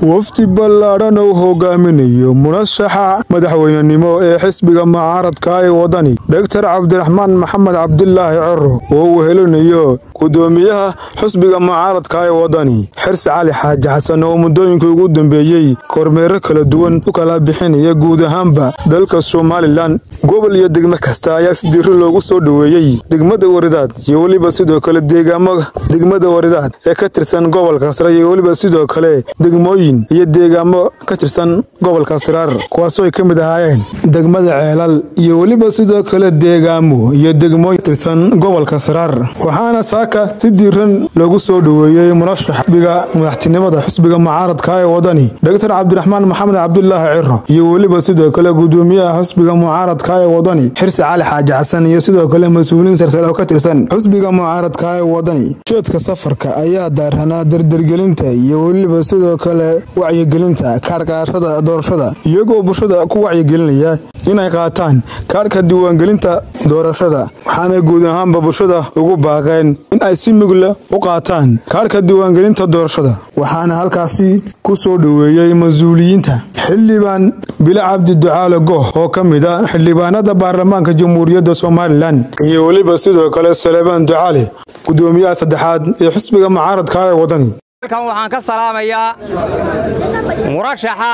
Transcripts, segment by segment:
wafdi ballaadhan uu hogaaminayo munashaxa madaxweynenimo ee xisbiga mucaaradka ee waddani dhogtar cabdiraxmaan maxamed cabdulaahi coro oo uu helinayo gudoomiyaha xisbiga mucaaradka ee waddani xirsi cali xaaji xasan oo muddooyinkii ugu dambeeyey kormeero kala duwan u kala bixinaya guud ahaanba dalka somalilan gobol iyo degmo kasta ayaa si diiro loogu soo dhoweeyey degmada waridaad iyo weliba sidoo kale deegaamo degmada waridaad ee ka tirsan gobolka sare iyo weliba sidoo kale degmooyin iyo deegaamo ka tirsan gobolka siraar kuwaasoo ay ka mid ahaayeen degmada ceelal iyo weliba sidoo kale deegaamo iyo degmooyin tirsan gobolka siraar waxaana saaka si diiran loogu soo dhoweeyey murashax xisbiga madaxtinimada xisbiga mucaaradka ee waddani dhogtar cabdiraxmaan maxamed cabdulaahi ciro iyo weliba sidoo kale gudoomiyaha xisbiga mucaaradka ee waddani xirsi cali xaaji xasan iyo sidoo kale mas-uuliyiin sarsare oo ka tirsan xisbiga mucaaradka ee waddani ujeedka safarka ayaa daaranaa dardargelinta iyo weliba sidoo kale wacyigelinta kaadhqaashada doorashada iyagoo bulshada ku wacyigelinaya inay qaataan kaadhka diiwaangelinta doorashada waxaana guud ahaanba bulshada ugu baaqeen in ay si mugla u qaataan kaadhka diiwaangelinta doorashada waxaana halkaasi ku soo dhoweeyey mas-uuliyiinta xildhibaan bilo cabdi ducaale goh oo ka mid a xildhibaanada baarlamaanka jamhuuriyadda somalilan iyo weliba sidoo kale salebaan ducaale gudoomiyaha saddexaad ee xisbiga mucaaradka ee waddani halkan waxaan ka salaamayaa murashaxa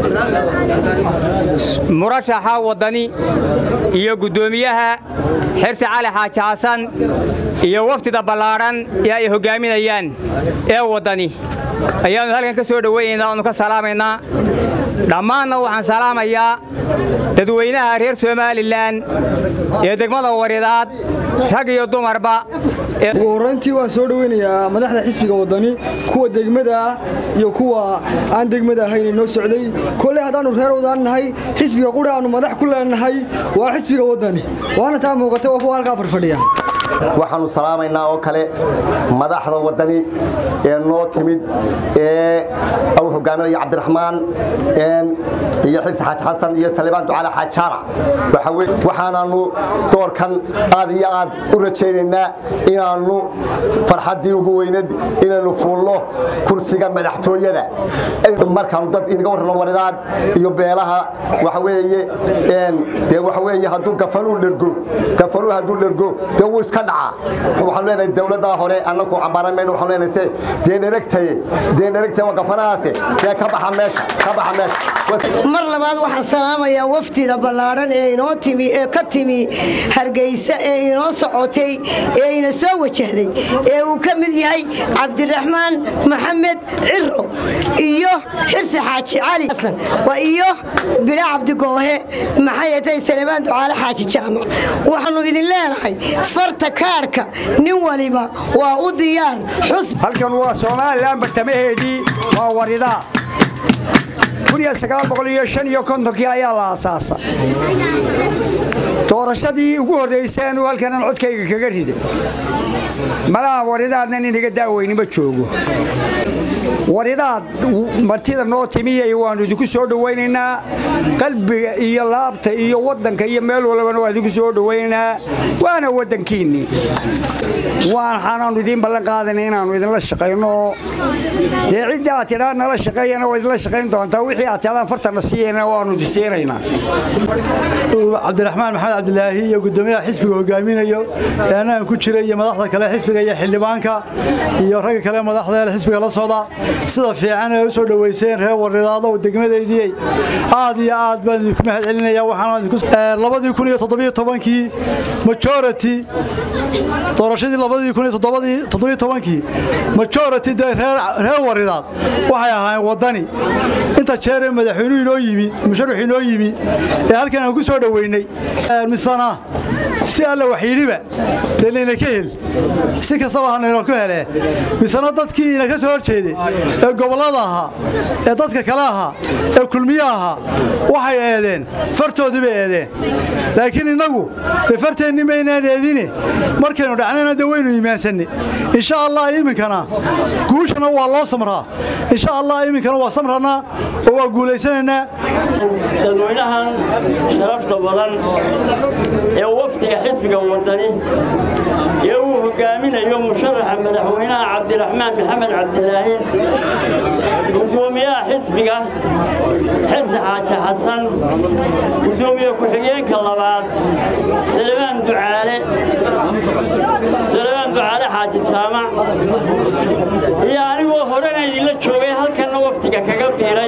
murashaxa waddani iyo guddoomiyaha xirsi cali xaaji xasan iyo wafdida ballaadhan ee ay hoggaaminayaan ee waddani ayaannu halkan ka soo dhowaynaynaa oonu ka salaamaynaa dhammaanna waxaan salaamayaa dadweynaha reer somalilan ee degmada waridaad rag iyo dumarba ugu horrayntii waan soo dhoweynayaa madaxda xisbiga waddani kuwa degmada ah iyo kuwa aan degmada ahayn noo socday kolley haddaannu reer wadaan nahay xisbiga quri aannu madax ku leenahay waa xisbiga waddani waana taa muuqata waa kuwa halkaa farfadhiya waxaannu salaamaynaa oo kale madaxda waddani ee noo timid ee uu hogaaminaya cabdiraxmaan iyo xirsi xaaji xasan iyo salibaan ducaale xaajaara waxaanaannu doorkan aad iyo aad u rajaynaynaa inaannu farxaddii ugu weynad inaynu fuulno kursiga madaxtooyada markaannu dad inaga warrano waridaad iyo beelaha waxa weeye dee waxa weeye hadduu gafanuu dhergo gafanuu hadduu dhergo dee wuu iska dhacaa waxaanu leenahay dawladdaa hore annagu cambaran mayno waxaanu leenahay se dee dheragtaye dee dheragtaye waa gafanahaase dee ka baxa meesha ka baxa meesha mar labaad waxaan salaamayaa wafdida ballaadhan ee inoo timi ee ka timi hargeysa ee inoo socotay ee ina soo wajahday ee uu ka mid yahay cabdiraxmaan maxamed ciro iyo xirsi xaaji cali xasan iyo bila cabdigoohe maxay tahay salebaan ducaale xaaji jaamac waxaannu idin leenahay farta kaadhka nin waliba waa u diyaar xusb halkan waa somalilan bartamaheedii waa waridaa kii ayaa la asaasa doorashadii ugu horrayseen halkanan codkayga kaga riday malaha waridaadnan inaga daaweyni ma joogo waridaad martida noo timiyay waannu idinku soo dhowaynaynaa qalbiga iyo laabta iyo waddanka iyo meel walbana waan idinku soo dhowaynaynaa waana waddankiinnii waxaanaannu idiin ballan qaadana inaannu idinla shaqayno dee ciddii aad tidhaa nala shaqeeyana waa idinla shaqayn doontaa wixii aad tidhaan fartana siiyana waannu idinsiinaynaa cabdiraxmaan maxamed cabdilaahi iyo guddoomiyaha xisbiga hogaaminayo ee annagan ku jira iyo madaxda kale xisbiga iyo xildhibaanka iyo ragga kale madaxda xisbiga la socda sida fiican ee u soo dhoweyseen reer waridaado degmadaydii aad iyo aad baan idinku mahad celinaya waxaanlabadii kun iyo toddobiyo tobankii majority doorashadii labadii kun iyo toddobiyo tobankii majority dee reer waridaad waxay ahaayeen waddani inta jeeree madaxweynuhu inoo yimi musharaxu inoo yimi ee halkan aan ku soo dhoweynay misana si alla waxyidhiba dee layna ka hel si kastaba hanayno ku hele misena dadkii ina ka soo hor jeeday ee gobollada ahaa ee dadka kale ahaa ee kulmiye ahaa waxay eedeen fartoodii bay eedeen laakiin innagu dee farteenni maynaan eedine markaynu dhacnayna dee waynu iimaansanne insha allah iminkana guushana waa loo samraa insha allah iminkana waa samranaa oo waa guulaysanaynaa dadweynahan sharafta badan ee waftiga xisbiga wadani ee uu hogaaminayo musharaxa madaxweynaha cabdiraxmaan maxamed cabdilaahi gudoomiyaha xisbiga xirsi xaaji xasan gudoomiye ku-xigeenka labaad salebaan ducaale salebaan ducaale xaaji jaamac iyo anigoo horena idinla joogay halkanna waftiga kaga biiray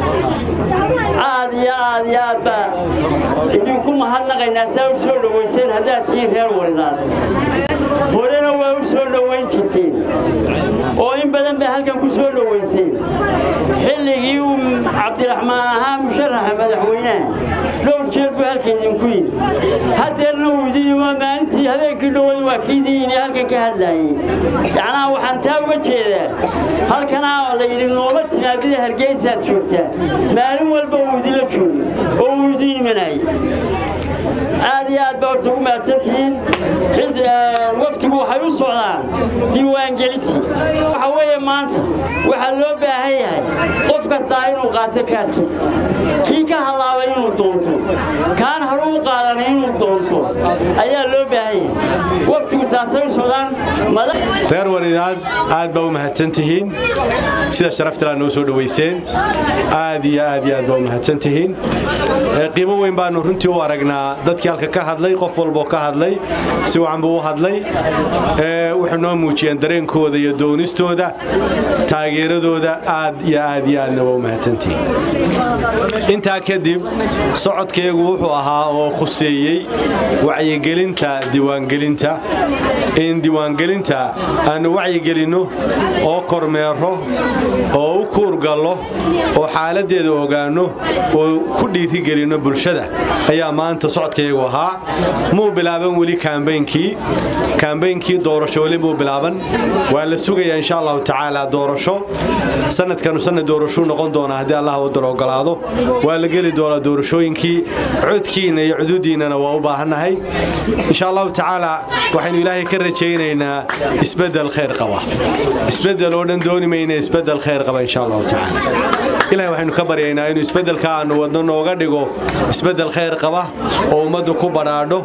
aad iyo aad iyo aad baa idinku mahadnaqaynaa saa u soo dhowayseen haddaad tihiin reer waridaan horena waa u soo dhowayn jirteen oo in badan baa halkan ku soo dhowayseen xilligii uu cabdiraxmaan ahaa musharaxa madaxweynaha dhowr jeer buu halka idinku yimi haddeerna uu idin yimi maalintii habeenkii dhowad waa kiidin yimi halkan ka hadlaayey yacnaa waxaan taa uga jeedaa halkanaa la yidhi nooma timaadida hargeysaad joogtaa maalin walba uu idinla joogo oo uu idin imanayay aad iyo aad baa horta ugu mahadsantihiin waftigu waxay u socdaan diiwaangelintii waxa weeye maanta waxaa loo baahan yahay qof kastaa inuu qaato kaadkiisa kii ka halaabay inuu doonto kaan haru u qaadanay inuu doonto ayaa loo baahan yahay waftigu taasay u socdaan reer waridaad aad baa u mahadsan tihiin sida sharaftalaa noo soo dhowayseen aad iyo aad iyo aad baa u mahadsan tihiin qiimo weyn baanu runtii u aragnaa dadkii halka ka hadlay qof walboo ka hadlay si wacan buu u hadlay wuxuu noo muujiyeen dareenkooda iyo doonistooda taageeradooda aad iyo aad iyo aadna waa u mahadsantihiin intaa kadib socodkeegu wuxuu ahaa oo khuseeyey wacyigelinta diiwaangelinta in diiwaangelinta aanu wacyigelinno oo kormeero oo u kuurgallo oo xaaladdeeda ogaanno oo ku dhiirigelinno bulshada ayaa maanta socodkayagu ahaa muu bilaaban weli kaambeynkii kaambeynkii doorasho weli muu bilaaban waa la sugayaa insha allahu tacaala doorasho sanadkanu sanad doorashuu noqon doonaa haddii allah waddan ogolaado waa la geli doonaa doorashooyinkii codkiinna iyo cududiinnana waa u baahannahay insha allahu tacaala waxaynu ilaahay ka rajaynaynaa isbeddel khayr qaba isbeddel oo dhan dooni mayna isbeddel khayr qaba insha allahu tacaala ilahay waxaynu ka baryaynaa inuu isbeddelka aannu wadno nooga dhigo isbeddel khayr qaba oo ummaddu ku badhaadho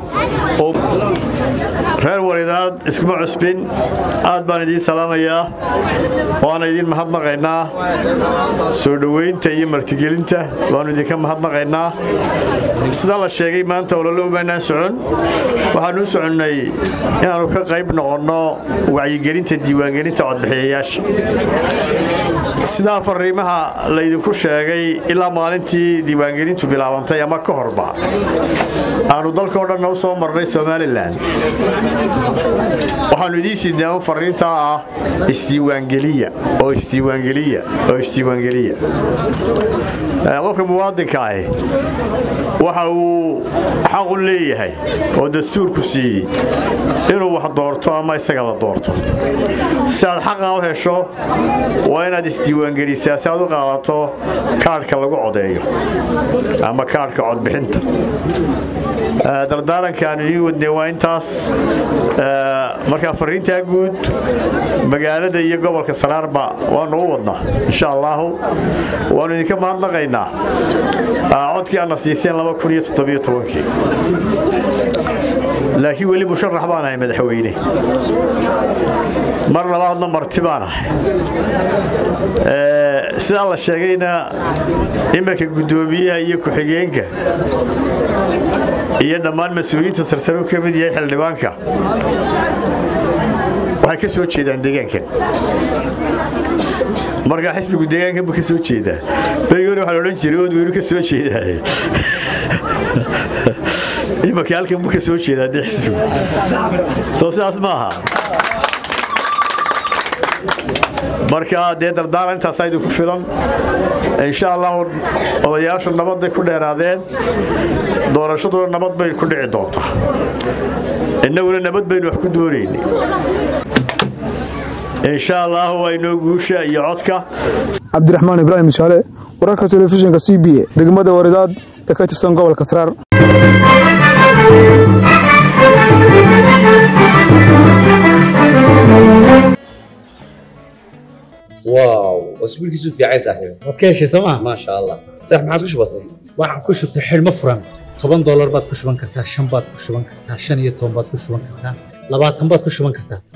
reer waridaad iskuma cusbin aad baan idiin salaamayaa waana idiin mahadnaqaynaa soo dhowaynta iyo martigelinta waannu idinka mahadnaqaynaa sidaa la sheegay maanta olole umaynaan socon waxaannu u soconnay inaannu ka qayb noqonno wacyigelinta diiwaangelinta codbixiyayaasha sidaa fariimaha laydinku sheegay ilaa maalintii diiwaangelintu bilaabantay ama ka horba aanu dalkao dhanna u soo marnay somalilan waxaannu idiin sidnaa un fariintaa ah isdiiwaangeliya oo isdiiwaangeliya oo isdiiwaangeliya qofka muwaadinka ahi waxa uu xaq u leeyahay oo dastuurku siiyey inuu wax doorto ama isaga la doorto si aad xaqaa u hesho waa inaad isdiiwaangelisaa si aad u qaadato kaadhka lagu codeeyo ama kaadhka codbixinta dardaaranka aanu idiin wadnay waa intaas markaa fariintaa guud magaalada iyo gobolka saraarba waanu u wadnaa insha allaahu waannu idinka mahadnaqaynaa codkii aadna siiseen laakiin weli musharax baan ahay madaxweyne mar labaadna marti baan ahay sidaa la sheegayna iminka guddoomiyaha iyo ku-xigeenka iyo dhammaan mas-uuliyiinta sarsare u ka mid yahay xildhibaanka waxay ka soo jeedaan deegaankan markaa xisbigu deegaankan buu ka soo jeedaa berigi hore waxaa la odhan jiray ood weynu ka soo jeedaaye imanka halkan buu ka soo jeedaa dee xisbigu soo sidaas ma aha marka dee dardaaran intaasaa idinku filan insha allahu odayaashu nabadday ku dheeraadeen doorashaduna nabad bay ku dhici doontaa innaguna nabad baynu wax ku doonaynay insha allahu waa inoo guusha iyo codka cabdiraxmaan ibraahim shaale wararka telefishinka c b a degmada waridaad ee ka tirsan gobolka saraar واو اسبوعك في عايز صاحبي waad ka heshay sooma ما شاء الله صح ما عادش بسيط waxaan ku shubtay xidhmo furan toban doolar baad ku shuban kartaa shan baad ku shuban kartaa shan iyo toban baad ku shuban kartaa labaatan baad ku shuban kartaa